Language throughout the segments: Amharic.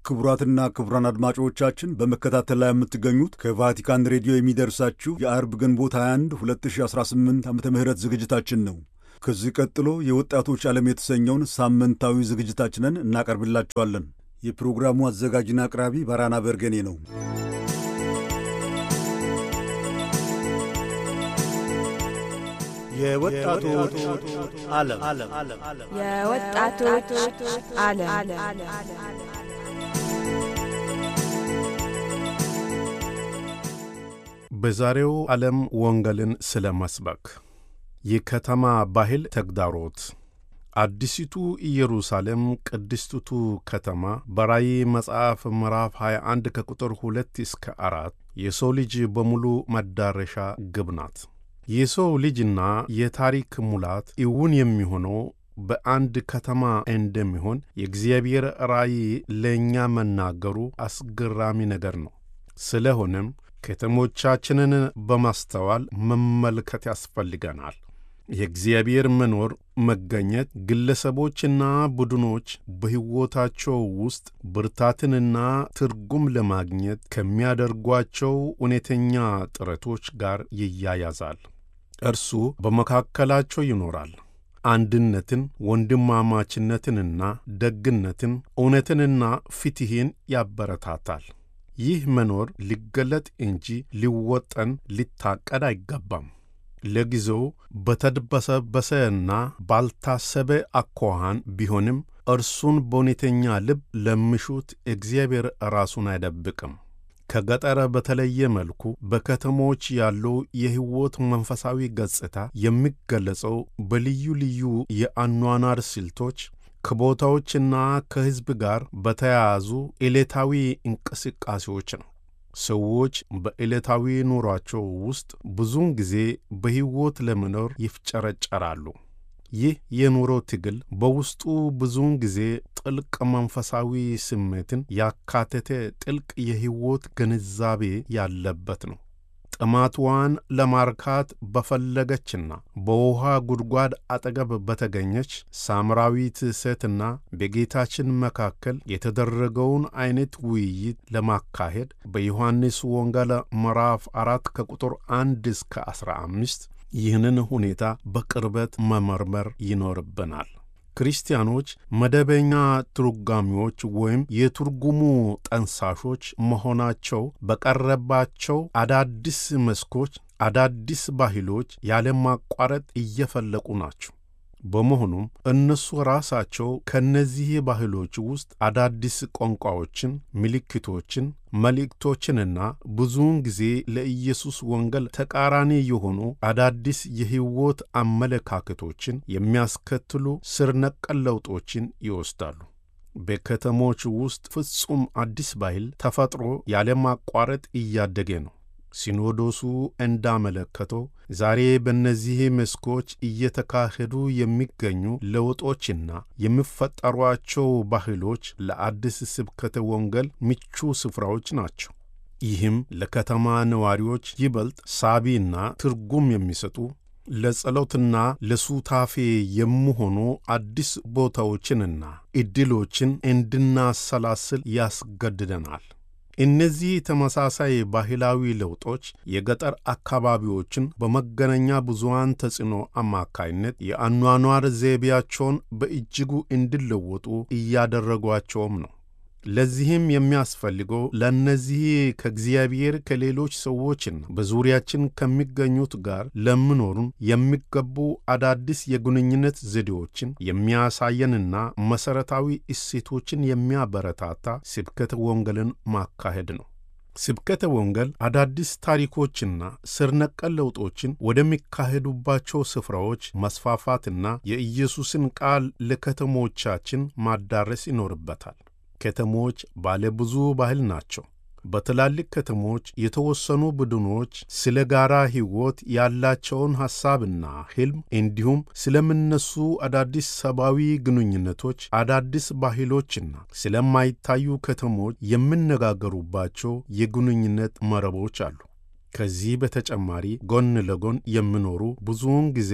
ክቡራትና ክቡራን አድማጮቻችን በመከታተል ላይ የምትገኙት ከቫቲካን ሬዲዮ የሚደርሳችሁ የአርብ ግንቦት 21 2018 ዓ ም ዝግጅታችን ነው። ከዚህ ቀጥሎ የወጣቶች ዓለም የተሰኘውን ሳምንታዊ ዝግጅታችንን እናቀርብላችኋለን። የፕሮግራሙ አዘጋጅና አቅራቢ ባራና በርገኔ ነው። የወጣቶች ዓለም የወጣቶች ዓለም በዛሬው ዓለም ወንጌልን ስለ መስበክ የከተማ ባህል ተግዳሮት አዲሲቱ ኢየሩሳሌም ቅድስቲቱ ከተማ በራእይ መጽሐፍ ምዕራፍ 21 ከቁጥር 2 እስከ አራት የሰው ልጅ በሙሉ መዳረሻ ግብ ናት። የሰው ልጅና የታሪክ ሙላት እውን የሚሆነው በአንድ ከተማ እንደሚሆን የእግዚአብሔር ራእይ ለእኛ መናገሩ አስገራሚ ነገር ነው። ስለሆነም ከተሞቻችንን በማስተዋል መመልከት ያስፈልገናል። የእግዚአብሔር መኖር መገኘት ግለሰቦችና ቡድኖች በሕይወታቸው ውስጥ ብርታትንና ትርጉም ለማግኘት ከሚያደርጓቸው እውነተኛ ጥረቶች ጋር ይያያዛል። እርሱ በመካከላቸው ይኖራል። አንድነትን፣ ወንድማማችነትንና ደግነትን፣ እውነትንና ፍትሕን ያበረታታል። ይህ መኖር ሊገለጥ እንጂ ሊወጠን ሊታቀድ አይገባም። ለጊዜው በተድበሰበሰና ባልታሰበ አኳኋን ቢሆንም እርሱን በእውነተኛ ልብ ለሚሹት እግዚአብሔር ራሱን አይደብቅም። ከገጠር በተለየ መልኩ በከተሞች ያለው የሕይወት መንፈሳዊ ገጽታ የሚገለጸው በልዩ ልዩ የአኗኗር ስልቶች ከቦታዎችና ከሕዝብ ጋር በተያያዙ ዕለታዊ እንቅስቃሴዎች ነው። ሰዎች በዕለታዊ ኑሯቸው ውስጥ ብዙውን ጊዜ በሕይወት ለመኖር ይፍጨረጨራሉ። ይህ የኑሮ ትግል በውስጡ ብዙውን ጊዜ ጥልቅ መንፈሳዊ ስሜትን ያካተተ ጥልቅ የሕይወት ግንዛቤ ያለበት ነው። ጥማትዋን ለማርካት በፈለገችና በውሃ ጉድጓድ አጠገብ በተገኘች ሳምራዊት ሴትና በጌታችን መካከል የተደረገውን አይነት ውይይት ለማካሄድ በዮሐንስ ወንጌል ምዕራፍ አራት ከቁጥር አንድ እስከ አስራ አምስት ይህንን ሁኔታ በቅርበት መመርመር ይኖርብናል። ክርስቲያኖች መደበኛ ትርጓሚዎች ወይም የትርጉሙ ጠንሳሾች መሆናቸው በቀረባቸው አዳዲስ መስኮች አዳዲስ ባህሎች ያለማቋረጥ እየፈለቁ ናቸው። በመሆኑም እነሱ ራሳቸው ከእነዚህ ባህሎች ውስጥ አዳዲስ ቋንቋዎችን፣ ምልክቶችን፣ መልእክቶችንና ብዙውን ጊዜ ለኢየሱስ ወንጌል ተቃራኒ የሆኑ አዳዲስ የሕይወት አመለካከቶችን የሚያስከትሉ ስር ነቀል ለውጦችን ይወስዳሉ። በከተሞች ውስጥ ፍጹም አዲስ ባህል ተፈጥሮ ያለማቋረጥ እያደገ ነው። ሲኖዶሱ እንዳመለከተው ዛሬ በእነዚህ መስኮች እየተካሄዱ የሚገኙ ለውጦችና የሚፈጠሯቸው ባህሎች ለአዲስ ስብከተ ወንጌል ምቹ ስፍራዎች ናቸው። ይህም ለከተማ ነዋሪዎች ይበልጥ ሳቢና ትርጉም የሚሰጡ ለጸሎትና ለሱታፌ የሚሆኑ አዲስ ቦታዎችንና ዕድሎችን እንድናሰላስል ያስገድደናል። እነዚህ ተመሳሳይ ባህላዊ ለውጦች የገጠር አካባቢዎችን በመገናኛ ብዙኃን ተጽዕኖ አማካይነት የአኗኗር ዘይቤያቸውን በእጅጉ እንዲለወጡ እያደረጓቸውም ነው። ለዚህም የሚያስፈልገው ለእነዚህ ከእግዚአብሔር ከሌሎች ሰዎችና በዙሪያችን ከሚገኙት ጋር ለምኖሩን የሚገቡ አዳዲስ የግንኙነት ዘዴዎችን የሚያሳየንና መሠረታዊ እሴቶችን የሚያበረታታ ስብከተ ወንጌልን ማካሄድ ነው። ስብከተ ወንጌል አዳዲስ ታሪኮችና ስር ነቀል ለውጦችን ወደሚካሄዱባቸው ስፍራዎች መስፋፋትና የኢየሱስን ቃል ለከተሞቻችን ማዳረስ ይኖርበታል። ከተሞች ባለ ብዙ ባህል ናቸው። በትላልቅ ከተሞች የተወሰኑ ቡድኖች ስለ ጋራ ሕይወት ያላቸውን ሐሳብና ሕልም እንዲሁም ስለሚነሱ አዳዲስ ሰብአዊ ግንኙነቶች፣ አዳዲስ ባህሎችና ስለማይታዩ ከተሞች የሚነጋገሩባቸው የግንኙነት መረቦች አሉ። ከዚህ በተጨማሪ ጎን ለጎን የሚኖሩ ብዙውን ጊዜ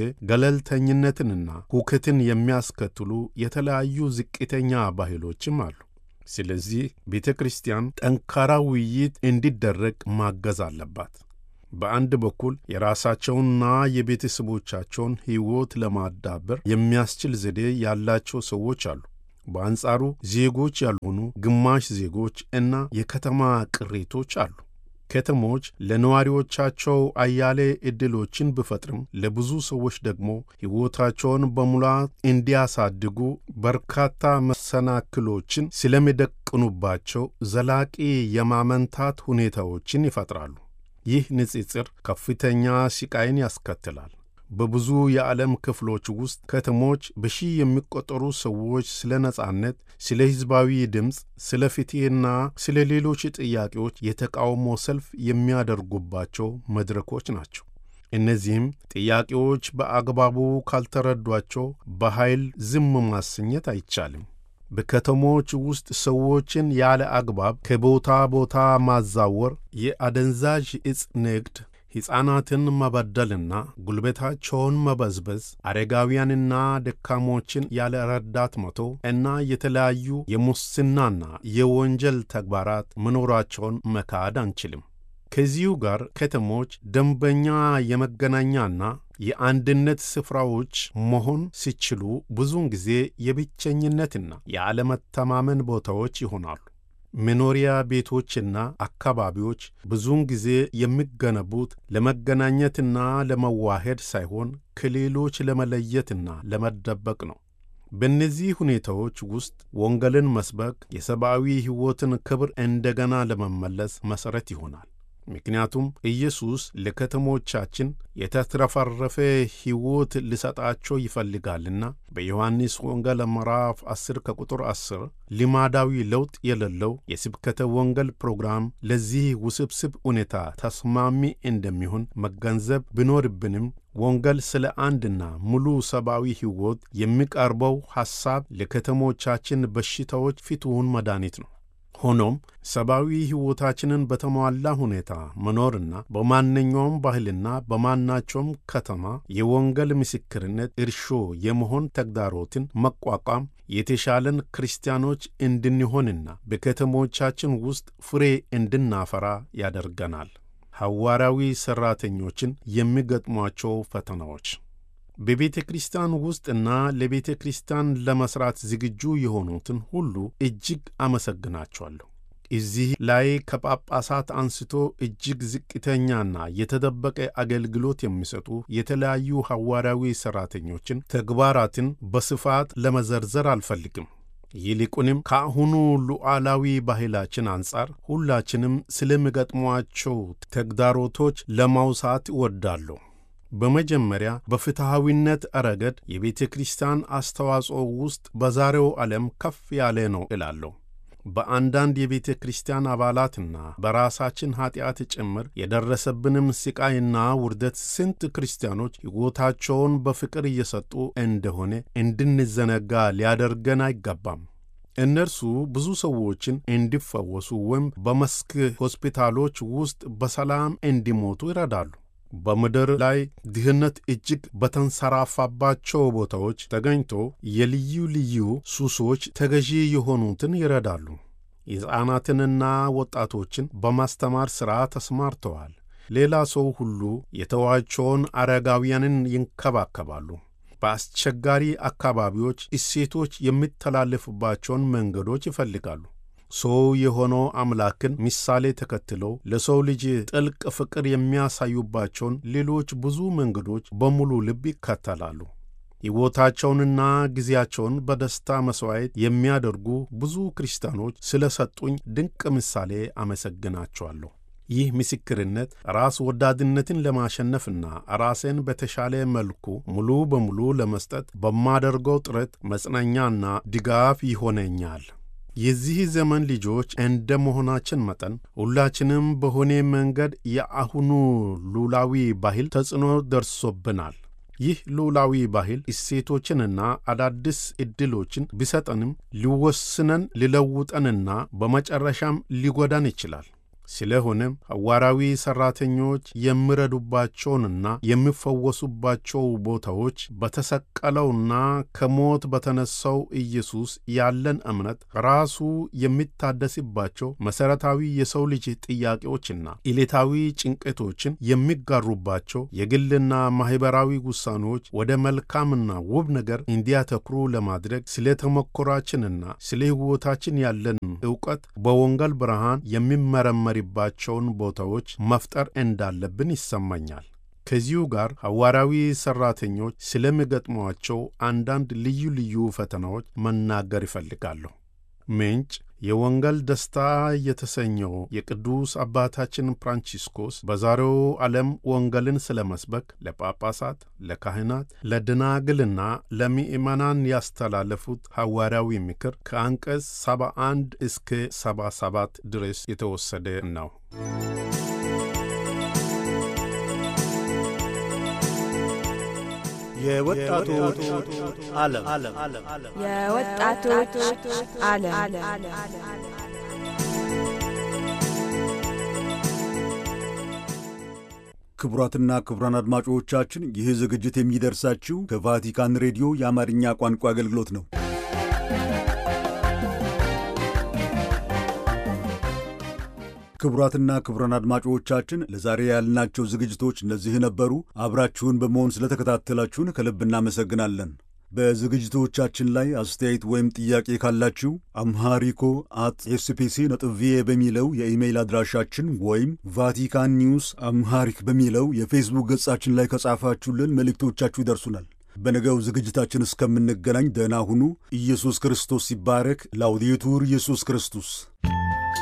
ገለልተኝነትንና ሁከትን የሚያስከትሉ የተለያዩ ዝቅተኛ ባህሎችም አሉ። ስለዚህ ቤተ ክርስቲያን ጠንካራ ውይይት እንዲደረግ ማገዝ አለባት። በአንድ በኩል የራሳቸውንና የቤተሰቦቻቸውን ሕይወት ለማዳበር የሚያስችል ዘዴ ያላቸው ሰዎች አሉ። በአንጻሩ ዜጎች ያልሆኑ ግማሽ ዜጎች እና የከተማ ቅሬቶች አሉ። ከተሞች ለነዋሪዎቻቸው አያሌ ዕድሎችን ቢፈጥርም ለብዙ ሰዎች ደግሞ ሕይወታቸውን በሙላት እንዲያሳድጉ በርካታ መሰናክሎችን ስለሚደቅኑባቸው ዘላቂ የማመንታት ሁኔታዎችን ይፈጥራሉ። ይህ ንጽጽር ከፍተኛ ስቃይን ያስከትላል። በብዙ የዓለም ክፍሎች ውስጥ ከተሞች በሺህ የሚቆጠሩ ሰዎች ስለ ነጻነት፣ ስለ ሕዝባዊ ድምፅ፣ ስለ ፍትሕና ስለ ሌሎች ጥያቄዎች የተቃውሞ ሰልፍ የሚያደርጉባቸው መድረኮች ናቸው። እነዚህም ጥያቄዎች በአግባቡ ካልተረዷቸው በኃይል ዝም ማሰኘት አይቻልም። በከተሞች ውስጥ ሰዎችን ያለ አግባብ ከቦታ ቦታ ማዛወር፣ የአደንዛዥ ዕፅ ንግድ ሕፃናትን መበደልና ጉልበታቸውን መበዝበዝ፣ አረጋውያንና ደካሞችን ያለ ረዳት መተው እና የተለያዩ የሙስናና የወንጀል ተግባራት መኖራቸውን መካድ አንችልም። ከዚሁ ጋር ከተሞች ደንበኛ የመገናኛና የአንድነት ስፍራዎች መሆን ሲችሉ ብዙውን ጊዜ የብቸኝነትና የአለመተማመን ቦታዎች ይሆናሉ። መኖሪያ ቤቶችና አካባቢዎች ብዙውን ጊዜ የሚገነቡት ለመገናኘትና ለመዋሄድ ሳይሆን ከሌሎች ለመለየትና ለመደበቅ ነው። በእነዚህ ሁኔታዎች ውስጥ ወንጌልን መስበክ የሰብአዊ ሕይወትን ክብር እንደገና ለመመለስ መሠረት ይሆናል። ምክንያቱም ኢየሱስ ለከተሞቻችን የተትረፈረፈ ሕይወት ሊሰጣቸው ይፈልጋልና በዮሐንስ ወንጌል ምዕራፍ 10 ከቁጥር 10 ልማዳዊ ለውጥ የሌለው የስብከተ ወንጌል ፕሮግራም ለዚህ ውስብስብ ሁኔታ ተስማሚ እንደሚሆን መገንዘብ ቢኖርብንም ወንጌል ስለ አንድና ሙሉ ሰብአዊ ሕይወት የሚቀርበው ሐሳብ ለከተሞቻችን በሽታዎች ፍቱን መድኃኒት ነው። ሆኖም ሰብአዊ ሕይወታችንን በተሟላ ሁኔታ መኖርና በማንኛውም ባህልና በማናቸውም ከተማ የወንጌል ምስክርነት እርሾ የመሆን ተግዳሮትን መቋቋም የተሻለን ክርስቲያኖች እንድንሆንና በከተሞቻችን ውስጥ ፍሬ እንድናፈራ ያደርገናል። ሐዋርያዊ ሠራተኞችን የሚገጥሟቸው ፈተናዎች በቤተ ክርስቲያን ውስጥና ለቤተ ክርስቲያን ለመሥራት ዝግጁ የሆኑትን ሁሉ እጅግ አመሰግናቸዋለሁ። እዚህ ላይ ከጳጳሳት አንስቶ እጅግ ዝቅተኛና የተደበቀ አገልግሎት የሚሰጡ የተለያዩ ሐዋርያዊ ሠራተኞችን ተግባራትን በስፋት ለመዘርዘር አልፈልግም። ይልቁንም ከአሁኑ ሉዓላዊ ባህላችን አንጻር ሁላችንም ስለሚገጥሟቸው ተግዳሮቶች ለማውሳት እወዳለሁ። በመጀመሪያ በፍትሐዊነት ረገድ የቤተ ክርስቲያን አስተዋጽኦ ውስጥ በዛሬው ዓለም ከፍ ያለ ነው እላለሁ። በአንዳንድ የቤተ ክርስቲያን አባላትና በራሳችን ኀጢአት ጭምር የደረሰብንም ሥቃይና ውርደት ስንት ክርስቲያኖች ሕይወታቸውን በፍቅር እየሰጡ እንደሆነ እንድንዘነጋ ሊያደርገን አይገባም። እነርሱ ብዙ ሰዎችን እንዲፈወሱ ወይም በመስክ ሆስፒታሎች ውስጥ በሰላም እንዲሞቱ ይረዳሉ። በምድር ላይ ድህነት እጅግ በተንሰራፋባቸው ቦታዎች ተገኝቶ የልዩ ልዩ ሱሶች ተገዢ የሆኑትን ይረዳሉ። ሕፃናትንና ወጣቶችን በማስተማር ሥራ ተሰማርተዋል። ሌላ ሰው ሁሉ የተዋቸውን አረጋውያንን ይንከባከባሉ። በአስቸጋሪ አካባቢዎች እሴቶች የሚተላለፉባቸውን መንገዶች ይፈልጋሉ። ሰው የሆነው አምላክን ምሳሌ ተከትለው ለሰው ልጅ ጥልቅ ፍቅር የሚያሳዩባቸውን ሌሎች ብዙ መንገዶች በሙሉ ልብ ይከተላሉ። ሕይወታቸውንና ጊዜያቸውን በደስታ መሥዋዕት የሚያደርጉ ብዙ ክርስቲያኖች ስለ ሰጡኝ ድንቅ ምሳሌ አመሰግናቸዋለሁ። ይህ ምስክርነት ራስ ወዳድነትን ለማሸነፍና ራሴን በተሻለ መልኩ ሙሉ በሙሉ ለመስጠት በማደርገው ጥረት መጽናኛና ድጋፍ ይሆነኛል። የዚህ ዘመን ልጆች እንደ መሆናችን መጠን ሁላችንም በሆነ መንገድ የአሁኑ ሉላዊ ባህል ተጽዕኖ ደርሶብናል። ይህ ሉላዊ ባህል እሴቶችንና አዳዲስ ዕድሎችን ቢሰጠንም ሊወስነን ሊለውጠንና በመጨረሻም ሊጎዳን ይችላል። ስለሆነም ሐዋርያዊ ሠራተኞች የሚረዱባቸውንና የሚፈወሱባቸው ቦታዎች በተሰቀለውና ከሞት በተነሳው ኢየሱስ ያለን እምነት ራሱ የሚታደስባቸው መሠረታዊ የሰው ልጅ ጥያቄዎችና ዕለታዊ ጭንቀቶችን የሚጋሩባቸው የግልና ማኅበራዊ ውሳኔዎች ወደ መልካምና ውብ ነገር እንዲያተኩሩ ለማድረግ ስለ ተሞክሯችንና ስለ ሕይወታችን ያለን ዕውቀት በወንጌል ብርሃን የሚመረመርባቸውን ቦታዎች መፍጠር እንዳለብን ይሰማኛል። ከዚሁ ጋር ሐዋርያዊ ሠራተኞች ስለሚገጥሟቸው አንዳንድ ልዩ ልዩ ፈተናዎች መናገር ይፈልጋለሁ። ምንጭ የወንጌል ደስታ የተሰኘው የቅዱስ አባታችን ፍራንቺስኮስ በዛሬው ዓለም ወንጌልን ስለ መስበክ ለጳጳሳት፣ ለካህናት፣ ለደናግልና ለምእመናን ያስተላለፉት ሐዋርያዊ ምክር ከአንቀጽ 71 እስከ 77 ድረስ የተወሰደ ነው። የወጣቶች ዓለም የወጣቶች ዓለም ክቡራትና ክቡራን አድማጮቻችን ይህ ዝግጅት የሚደርሳችሁ ከቫቲካን ሬዲዮ የአማርኛ ቋንቋ አገልግሎት ነው። ክቡራትና ክቡራን አድማጮቻችን ለዛሬ ያልናቸው ዝግጅቶች እነዚህ ነበሩ። አብራችሁን በመሆን ስለተከታተላችሁን ከልብ እናመሰግናለን። በዝግጅቶቻችን ላይ አስተያየት ወይም ጥያቄ ካላችሁ አምሃሪኮ አት ኤስፒሲ ነጥብ ቪኦኤ በሚለው የኢሜይል አድራሻችን ወይም ቫቲካን ኒውስ አምሃሪክ በሚለው የፌስቡክ ገጻችን ላይ ከጻፋችሁልን መልእክቶቻችሁ ይደርሱናል። በነገው ዝግጅታችን እስከምንገናኝ ደህና ሁኑ። ኢየሱስ ክርስቶስ ይባረክ። ላውዲቱር ኢየሱስ ክርስቶስ